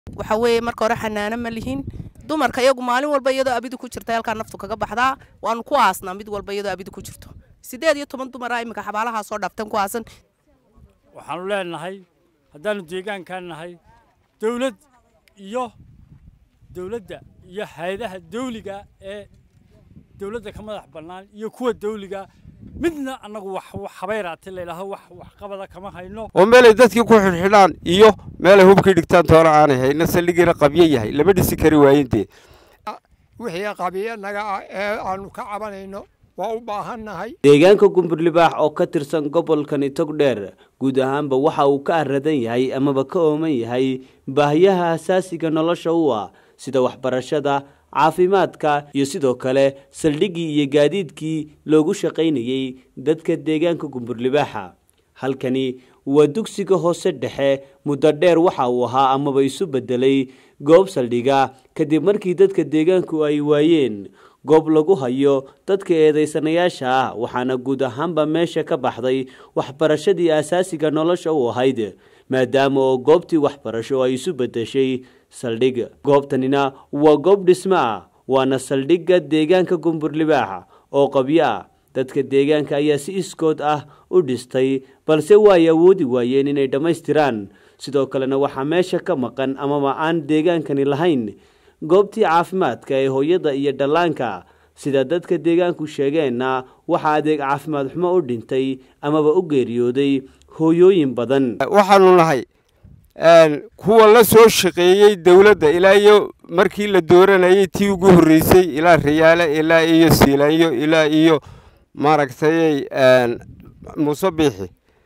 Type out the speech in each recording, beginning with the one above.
waxa weeye marka hore xanaano ma lihin dumarka iyagu maalin walba iyadoo abidi ku jirta halkaa naftu kaga baxdaa waanu ku aasnaa mid walba iyadoo abidi ku jirto sideed iyo toban dumara iminka xabaalahaa soo dhaaftan ku aasan waxaanu leenahay haddaanu deegaankaan nahay dawlad iyo dawladda iyo hay-adaha dawliga ee dawladda ka madax bannaan iyo kuwa dawliga midna annagu wax habayraati layidhaaho wax waxqabada kama hayno oo meelay dadkii ku xidhxidhaan iyo meelay hubkii dhigtaan toona aanay hayna saldhigiina qabyo yahay lama dhisi kari waayintee wixii qabiyo naga ah ee aanu ka cabanayno waa u baahannahay deegaanka gumburlibaax oo ka tirsan gobolkani togdheer guud ahaanba waxa uu ka aradan yahay amaba ka ooman yahay baahiyaha asaasiga nolosha u ah sida waxbarashada caafimaadka iyo sidoo kale saldhiggii iyo gaadiidkii loogu shaqaynayey dadka deegaanka gumburlibaaxa halkani waa dugsiga hoose dhexe muddo dheer waxa uu ahaa amaba isu bedelay goob saldhiga kadib markii dadka deegaanku ay waayeen goob lagu hayo dadka eedaysanayaasha ah waxaana guud ahaanba meesha ka baxday waxbarashadii asaasiga nolosha u ahayd maadaama oo goobtii waxbarasho ay isu bedeshay saldhig goobtanina waa goob dhismo ah waana saldhigga deegaanka gumburlibaaxa oo qabyo ah dadka deegaanka ayaa si iskood ah u dhistay balse waay awoodi waayeen inay dhammaystiraan sidoo kalena waxaa meesha ka maqan amaba aan deegaankani lahayn goobtii caafimaadka ee hooyada iyo dhallaanka sida dadka deegaanku sheegeenna waxaa adeeg caafimaad xumo u dhintay amaba u geeriyooday hooyooyin badan waxaanu nahay kuwa la soo shaqeeyey dawladda ilaa iyo markii la dooranayay tii ugu horreysay ilaa riyaale ilaa iyo siilaanyo ilaa iyo maaragtay muuse biixi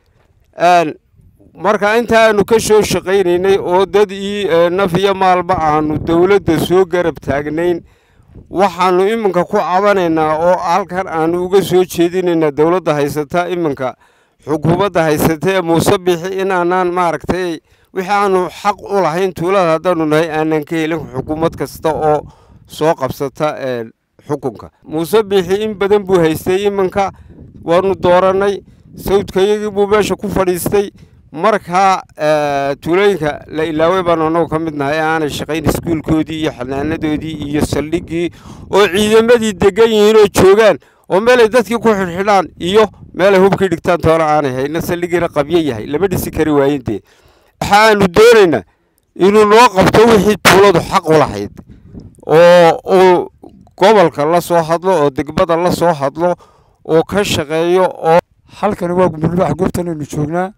marka inta aanu ka soo shaqaynaynay oo dad ii naf iyo maalba aanu dawladda soo garab taagnayn waxaanu iminka ku cabanaynaa oo halkan aanu uga soo jeedinaynaa dawladda haysata iminka xukuumadda haysata ee muuse biixi inaanaan maaragtay wixii aanu xaq u lahayn tuulada haddaanu nahay aanan ka helin xukuumad kasta oo soo qabsata xukunka muuse biixi in badan buu haystay iminka waanu doorannay sawdkayagii buu meesha ku fadhiistay markaa tuulooyinka la ilaaway baanu annagu ka mid nahay ee aanay shaqayn iskuulkoodii iyo xanaanadoodii iyo saldhiggii oo ciidamadii degan yihiin oo joogaan oo meelay dadkii ku xidhxidhaan iyo meelay hubkii dhigtaan toona aanay hayna saldhigiina qabyo yahay lama dhisi kari waayintee waxaanu doonaynaa inuu noo qabto wixii tuuladu xaq u lahayd oo uu gobolka la soo hadlo oo degmada la soo hadlo oo ka shaqeeyo oo halkani waa gumburlibaax goobtan aynu joognaa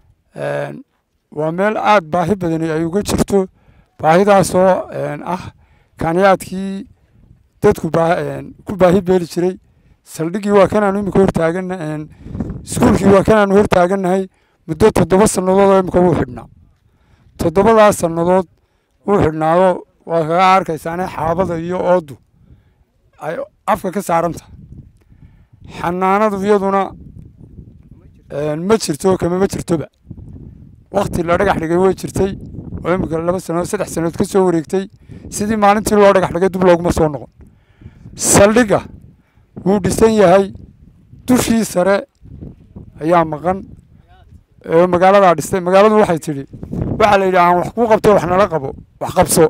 waa meel aada baahi badani ay uga jirto baahidaasoo ah kaaniyaadkii dadku ku baahi beeli jiray saldhiggii waa kanaanu imika hortaagana iskuulkii waa kanaanu hortaagannahay muddo toddoba sannadood oo imika wuu xidhnaa toddobadaas sannadood wuu xidhnaado waa kaga arkaysaane xaabada iyo ooddu ay afka ka saaran tahay xanaanadu iyaduna ma jirto kama ma jirtoba wakti la dhagax dhigay way jirtay oo imika laba sannadood saddex sannadood ka soo wareegtay sidii maalintii loo dhagax dhigay dib looguma soo noqon saldhigga wuu dhisan yahay dushii sare ayaa maqan oo magaaladaa dhistay magaaladu waxay tidhi waxaa la yidhi aan wax kuu qabto wax nala qabo wax qabso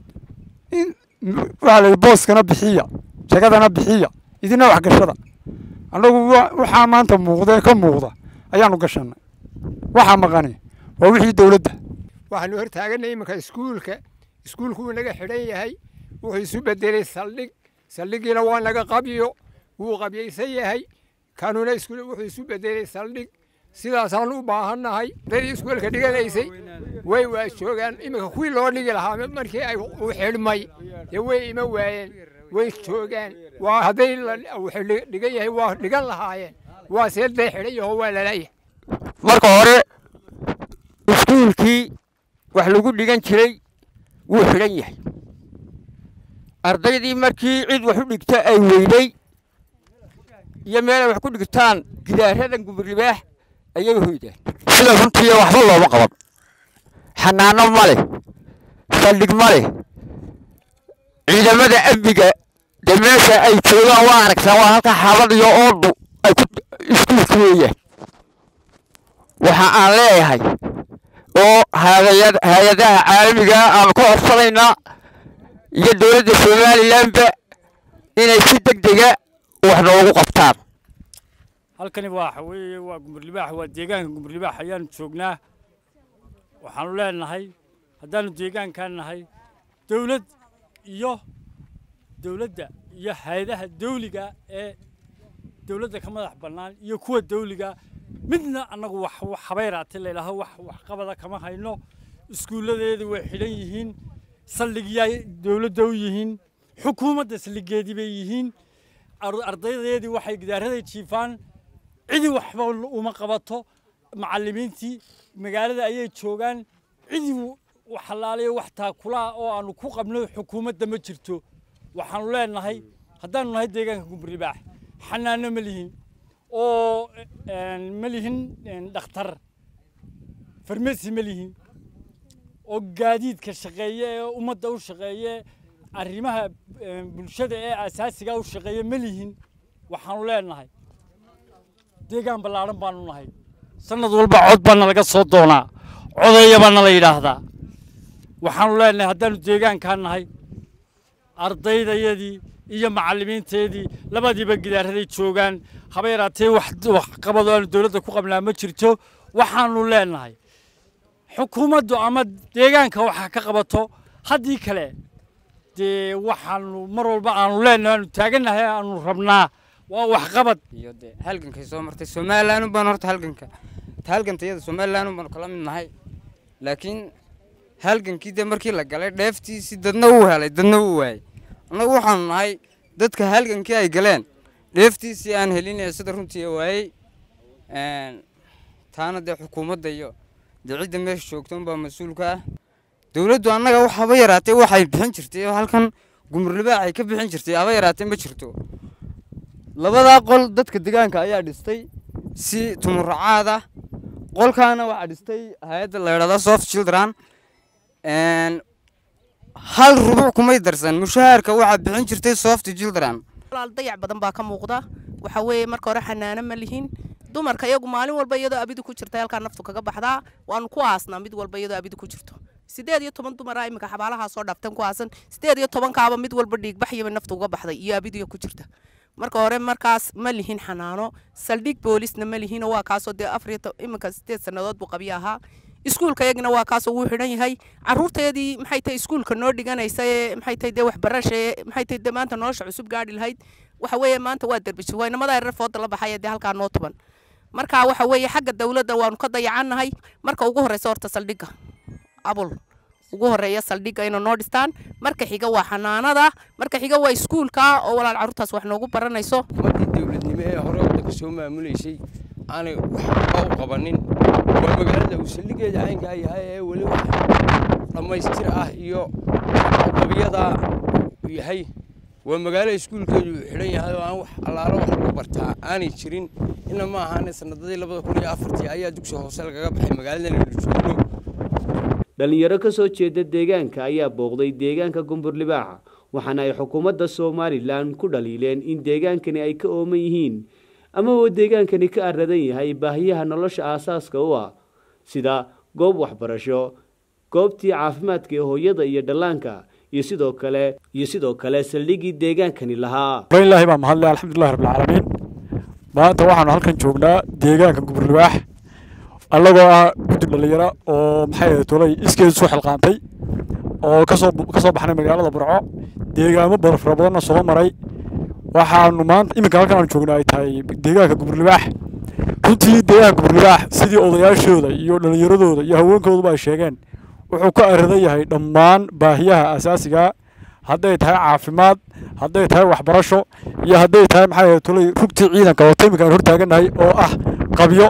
waxaa la yidhi booskana bixiya jagadana bixiya idina wax gashada annagu waxaa maanta muuqda ee ka muuqda ayaanu gashannay waxaa maqani waa wixii dowladda waxaanu hortaaganay iminka iskuulka iskuulku wuu naga xidhan yahay wuxuu isu bedelay saldhig saldhiggiina waa naga qabyo wuu qabyaysan yahay kanuna wuxuu isu bedelay saldhig sidaasaan u baahannahay dadii iskuulka dhiganaysay way waa joogaan iminka kuwii loo dhigi lahaa markii ay u xidhmay dee way ima waayeen way joogaan waa hadday dhigan yahay waa dhigan lahaayeen waa see day xidhan yaho waa lalayahay marka hore iskuulkii wax lagu dhigan jiray wuu xidhan yahay ardaydii markii cid wax u dhigta ay weydey iyo meel ay wax ku dhigtaan gidaaradan gumburlibaax ayay hoydaan sida runtii waxba looma qaban xanaano ma leh saldhig ma leh ciidamada amniga dee meesha ay joogaan waa aragtaa waa halka xaabad iyo oodu ay ku iskuulka weeyaan waxa aan leeyahay oo haadaya- hay-adaha caalamiga aan ku codsanaynaa iyo dowladda somalilanba inay si deg dega wax noogu qabtaan halkani waxa weeye waa gumurlibaax waa deegaanka gumurlibaax ayaanu joognaa waxaanu leenahay haddaanu deegaankan nahay dowlad iyo dowladda iyo hay-adaha dawliga ee dowladda ka madax bannaan iyo kuwa dawliga midna annagu wax wax habayraati layidhaaho wax waxqabada kama hayno iskuulladeedii way xidhan yihiin saldhigyaay dowladda u yihiin xukuumadda saldhigeedii bay yihiin ar- ardaydeedii waxay gidaaraday jiifaan cidii waxba uma qabato macallimiintii magaalada ayay joogaan cidii wax halaalayo wax taakulaa oo aanu ku qabno xukuumadda ma jirto waxaanu leenahay haddaanu nahay deegaanka gumburlibaax xanaano ma lihin oo een, ma lihin een, dhakhtar farmasi ma lihin oo gaadiidka shaqeeye ee ummadda u shaqeeye arrimaha een, bulshada ee asaasiga u shaqeeye ma lihin waxaanu leenahay deegaan ballaaran baanu nahay sanad walba cod baana laga soo doonaa codeeya baana la yidhaahdaa waxaanu leenahay haddaanu deegaankaan nahay ardaydayadii iyo macallimiinteedii labadiiba gidaaraday joogaan haba yaraatee wax waxqabado aanu dowladda ku qabnaa ma jirto waxaanu leenahay xukuumaddu ama deegaanka waxa ka qabato haddii kale dee waxaanu mar walba aanu leenahay aanu taagannahay aanu rabnaa waa waxqabad iyo dee halgankay soo martay somalilan baan horta halganka ta halganta iyada somalilan baanu kala mid nahay laakiin halgankii dee markii la galay dheeftiisii dadna wuu helay dadna wuu waayey annagu waxaanu nahay dadka halgankii ay galeen dheeftiisii aan helin ee sida runtii waayey Een, taana dee xukuumadda iyo dee cidda meesha joogta unbaa mas-uulka ah dowladdu annaga wax haba yaraatee waxay bixin jirtay oo halkan gumurlibaax ay ka bixin jirtay haba yaraatee ma jirto labadaa qol dadka deegaanka ayaa dhistay si tumuracaad ah qolkaana waxaa dhistay hay-adda la yidhahda soft children Een, hal rubuc kumay darsan mushaharka waxaa bixin jirtay soft children walaal dayac badan baa ka muuqda waxa weeye marka hore xanaano ma lihin dumarka iyagu maalin walba iyadoo abidu ku jirta halkaa naftu kaga baxdaa waanu ku aasnaa mid walba iyadoo abidu ku jirto sideed iyo toban dumara iminka xabaalahaa soo dhaaftan ku aasan sideed iyo tobankaaba mid walba dhiigbaxyaba naftu uga baxday iyo abidiga ku jirta marka hore markaas ma lihin xanaano saldhig boolisna ma lihin oo waa kaasoo dee afar iyo to- iminka sideed sannadood buu qabyo ahaa iskuulka iyagina waa kaasoo wuu xidhan yahay caruurteedii maxay tahay iskuulka noo dhiganaysa ee maxay tahay dee waxbarasha ee maxay tahay dee maanta nolosha cusub gaadhi lahayd waxa weeye maanta waa derbisho waa inamada yarar fooda la baxay ee dee halkaa noo tuban marka waxa weeye xagga dawladda waanu ka dayacannahay marka ugu horreysa horta saldhigga abul ugu horeeya saldhigga inay noo dhistaan marka xiga waa xanaanada marka xiga waa iskuulka oo walaal carruurtaas wax noogu baranayso xukuumaddii dowladnimo ee hore waddanka soo maamuleysay aanay waxba u qabanin waa magaalada uu saldhigeeda caynkaa yahay ee weli wax dhammaystir ah iyo qabiyada uu yahay waa magaalo iskuulkeedu uu xidhan yahay oo aan wax allaalo wax lagu bartaa aanay jirin ina ma ahaane sanadadii labada kun iyo afartii ayaa dugsi hoose lagaga baxay magaaladan aynu joogno dhalinyaro ka soo jeeda deegaanka ayaa booqday deegaanka gumburlibaaxa waxaana ay xukuumadda somalilan ku dhaliileen in deegaankani ay ka ooman yihiin ama uu deegaankani ka aradan yahay baahiyaha nolosha aasaaska u ah sida goob waxbarasho goobtii caafimaadka ee hooyada iyo dhallaanka iyo sidoo kale iyo sidoo kale saldhiggii deegaankani lahaa hore ilaahay baa mahadle alxamdulillahi rabbilcaalamiin maanta waxaanu halkan joognaa deegaanka guburnibaax annagoo ah guddi dhallinyaro oo maxay ahayd tolay iskeedu soo xilqaantay oo kasoo ka soo baxnay magaalada burco deegaamo badan fara badanna soo maray waxaanu maanta iminka halkan aanu joogna ay tahay deegaanka guburnibaax runtii deegaanka guburnibaax sidii odayaashooda iyo dhallinyaradooda iyo haweenkooduba ay sheegeen wuxuu ka aradan yahay dhammaan baahiyaha asaasiga hadday tahay caafimaad hadday tahay waxbarasho iyo hadday tahay maxay ahayd tolay rugtii ciidanka oo iminka aan hortaagannahay oo ah qabyo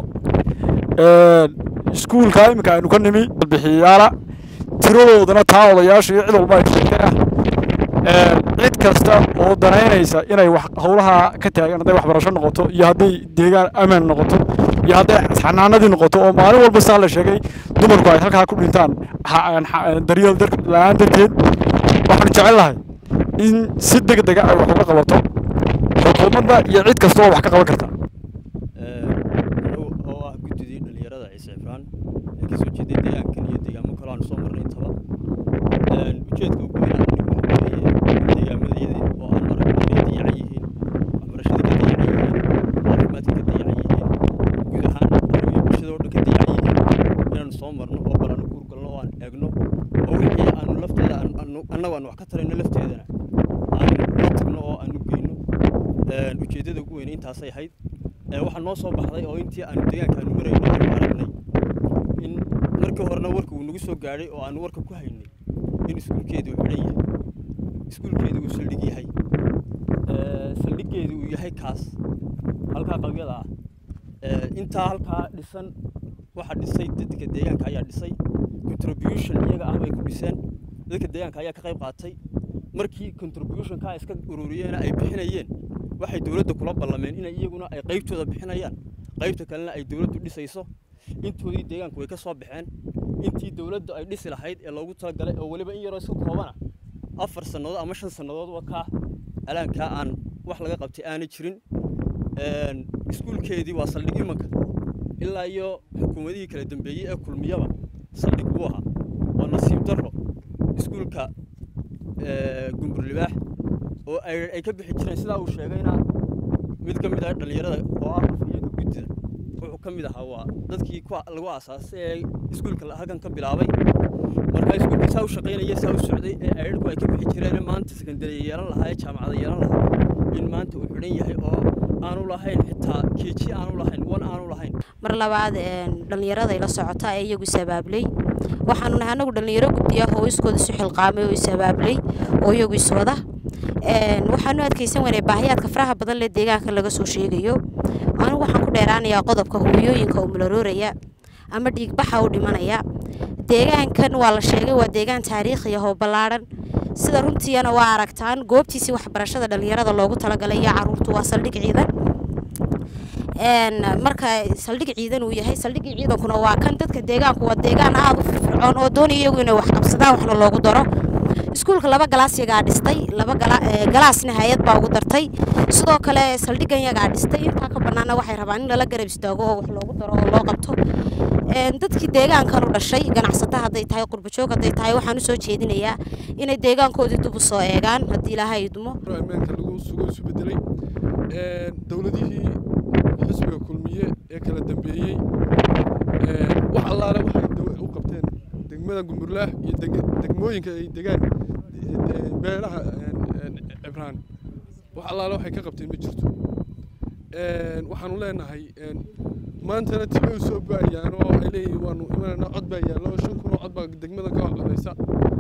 iskuulka iminka aynu ka nimi bixiyayaala tiradoodana taa odayaasha iyo cid walba ay sheegtay ah cid kasta oo danaynaysa inay wax howlaha ka taagan hadday waxbarasho noqoto iyo hadday deegaan amaan noqoto iyo hadday xanaanadii noqoto oo maalin walba saa la sheegay dumarku ay halkaa ku dhintaan daryeel la-aan darteed waxaanu jecel lahay in si deg dega ay wax uga qabato xukuumadda iyo cid kasta oo wax ka qaban karta oo ah guddidii dhallinyarada ciise cifraan ee ka soo jeeday deegaankan iyo deegaamo kale aanu soo marnay intaba ujeedka ugu weyn aan nigu waxa weeye deegaamadayadii oo aan aragno inay dayacan yihiin waxbarashada ka dayacan yihiin caafimaadka ka dayacan yihiin guud ahaan iyo bulshada oo dhan ka dayacan yihiin inaanu soo marno oo bal aanu guurgalno oo aan eegno oo wixii aanu lafteeda annagu aan wax ka tarayno lafteedana aan la tagno oo aanu geyno ujeeddada ugu weyn intaasay ahayd waxaa noo soo baxday oo intii aanu deegaanka aanu marayno aanu aragnay in markii horena warka uu nagu soo gaadhay oo aanu warka ku haynay in iskuulkeedu uu xidhan yahay iskuulkeedu uu saldhig yahay saldhiggeedu uu yahay kaas halkaa qabyada ah intaa halkaa dhisan waxaa dhisay dadka deegaanka ayaa dhisay contribution iyaga ah bay ku dhiseen dadka deegaanka ayaa ka qayb qaatay markii contributionka iska ururiyeen ay bixinayeen waxay dowladda kula ballameen inay iyaguna ay qaybtooda bixinayaan qaybta kalena ay dowladdu dhisayso intoodii deegaanku way ka soo baxeen intii dowladdu ay dhisi lahayd ee loogu talagalay oo weliba in yaroo iska koobana afar sannadood ama shan sannadoodba kaa alaankaa aan wax laga qabtay aanay jirin iskuulkeedii waa saldhig imanka ilaa iyo xukuumadihii kala dambeeyey ee kulmiyaba saldhig buu ahaa waa nasiib darro iskuulka gumburlibaax oo ay ka bixi jireen sidaa uu sheegayna mid ka mid ah dhallinyarada oo ah afhayeenka guddida wuxuu ka mid ahaa waa dadkii lagu aasaasay ee iskuulka halkan ka bilaabay marka iskuulkii saa u shaqaynaya saa u socday ee aydhku ay ka bixi jireen maanta sekandariya yeelan lahaa ee jaamacada yeelan lahaa in maanta uu xidhan yahay oo aanu lahayn xitaa keeji aanu lahayn wan aanu lahayn mar labaad dhallinyarada ila socota ee iyagu isabaablay waxaanu nahay anagu dhallinyaro guddiya oo iskooda isu xilqaamay oo isabaablay oo iyagu iswada waxaanu adkaysan weynay baahiyaadka faraha badan lee deegaanka laga soo sheegayo anigu waxaan ku dheeraanayaa qodobka hooyooyinka umularooraya ama dhiigbaxa u dhimanaya deegaankan waa la sheegay waa deegaan taariikhi ah oo ballaadhan sida runtiina waa aragtaan goobtiisii waxbarashada dhallinyarada loogu talagalay iyo caruurtu waa saldhig ciidan marka saldhig ciidan uu yahay saldhigii ciidankuna waa kan dadka deegaanku waa deegaan aada u firfircoon oo doonaya iyagu inay wax qabsadaan waxna loogu daro iskuulka laba galaas yagaa dhistay laba galaasna hay-ad baa ugu dartay sidoo kale saldhigan yagaa dhistay intaa ka banaana waxay rabaan in lala garab istaago oo wax loogu daro oo loo qabto dadkii deegaankan u dhashay ganacsato hadday tahay qurbajoog hadday tahay waxaan u soo jeedinayaa inay deegaankoodii dib u soo eegaan haddii ilaahay idmo ammaanka lagu sugo isu bedelay dowladihii xisbiga kulmiye ee kala dambeeyey wax allaale waxay u qabteen degmada gumburlaah iyo degmooyinka ay degaan beelaha cibraan wax allaale waxay ka qabteen ma jirto waxaanu leenahay maantana tibay u soo go-ayaan oo ay leeyihiin waanu imanayna cod baa yaallo shan kun oo cod baa degmadan ka waxqadaysa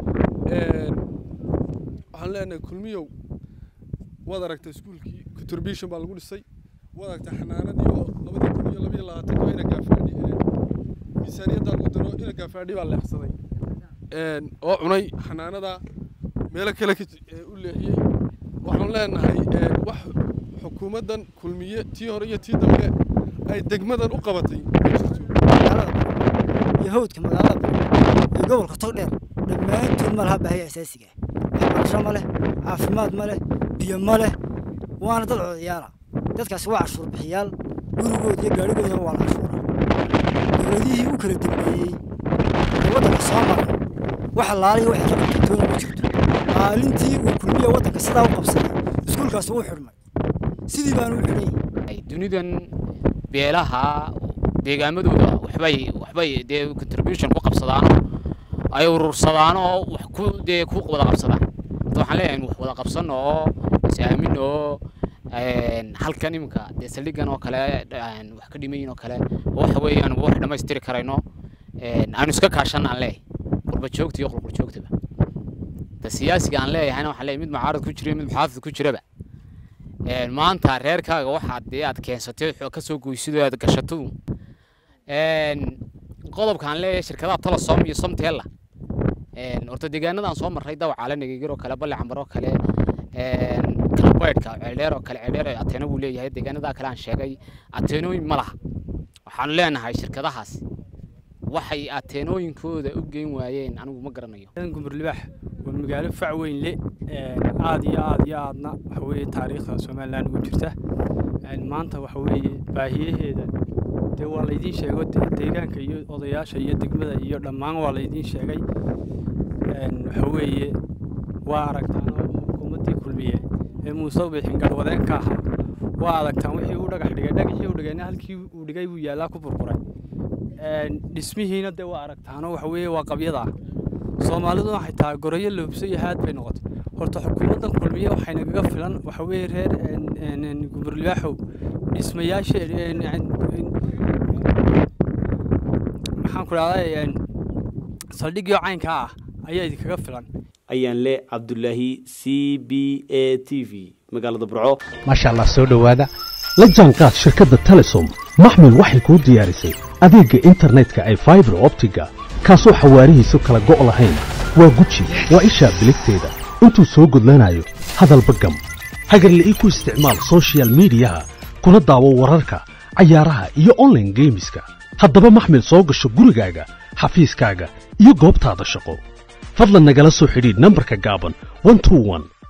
waxaan leenahay kulmiyow waad aragtay iskuulkii contribution baa lagu dhisay waad aragtay xanaanadii oo labadii kun iyo labayo labaatanka ina gaafaadhi miisaaniyadda lagu daro ina gaafaadhi baa leexsaday oo cunay xanaanada meelo kale u leexiyey waxaan leenahay wax xukuumaddan kulmiye tii hore iyo tii dambe ay degmadan u qabatay ma jirto iyo hawdka magaalada iyo gobolka togdheer dhammaantood ma laha baahiya asaasiga waxbarasho ma leh caafimaad ma leh biyo ma leh waana dad codayaala dadkaasi waa cashuur bixiyaal gurigooda iyo gaadhigoodana waa la cashuuraa dowladihii u kala dambeeyey ee waddanka soo maray wax laaliya waxay ka qabtay toona ma jirto maalintii uu kulmiya waddanka sidaa u qabsaday iskuulkaasi wuu xidhmay sidii baanu u xidhay dunidan beelaha deegaamadooda waxbay waxbay dee contribution ku qabsadaan ay urursadaan oo wax ku dee ku wada qabsadaan hadda waxaan leeyahay wax wada qabsano oo is-aamin oo halkan iminka dee saldhigan oo kale wax ka dhimayin oo kale waxa weeyaan wax dhammaystiri karayno aanu iska kaashan aan leeyahay qurbajoogta iyo qulquljoogtaba da siyaasiga aan leeyahayna waxaan leeyahay mid mucaarad ku jira mid muxaafid ku jiraba maanta reerkaaga waxaad dee aad keensatay ka soo goysidoo aad gashatadu qodobkaan leeyahay shirkadaha telesom iyo somtella horta deegaanadaan soo marray dawacaale nagegir oo kale balle cambar oo kale kalabaydhka ceeldheer oo kale ceeldheer ateeno buu leeyahay deegaanadaa kale aan sheegay ateenooyin ma laha waxaanu leenahay shirkadahaas waxay ateenooyinkooda u geyn waayeen anigu ma garanayo gumburlibaax waa magaalo fac weyn le aad iyo aad iyo aadna waxa weeye taariikhda somaliland ugu jirta maanta waxa weeye baahiyaheeda dee waa laydiin sheego de- deegaanka iyo odayaasha iyo degmada iyo dhammaan waa laydiin sheegay Een, waxa weeye waa aragtaan oo xukuumaddii kulmiye ee muuse bixin garwadeenka ahaa waa aragtaan wixii uu dhagax dhigay dhagaxii uu dhigayna halkii uu dhigay buu yaallaa ku burburay Een, dhismihiina dee waa aragtaanoo waxa weeye waa qabyada soomaaliduna waxay tahay gorayo loobso iyo haad bay noqotay horta xukuumaddan kulmiye waxay nagaga filan waxa weeye reer een, een, een, gumurliyaaxow dhismayaasha een, een, een, maxaan ku dhahday saldhigyo caynka ah ayaa idinkaga filan ayaan le cabdulaahi c b a t v magaalada burco maasha allah soo dhowaada la jaanqaad shirkadda telesom maxmil waxay kuu diyaarisay adeegga internetka ay faibar optiga kaasoo xawaarihiisu kala go' lahayn waa guji waa ishaa biligteeda intuu soo gudlanayo hadalba gam hagarle ii ku isticmaal soshiyal miidiyaha kuna daawo wararka cayaaraha iyo online geemiska haddaba maxmil soo gasho gurigaaga xafiiskaaga iyo goobtaada shaqo fadlan nagala soo xidhiidh nambarka gaaban 121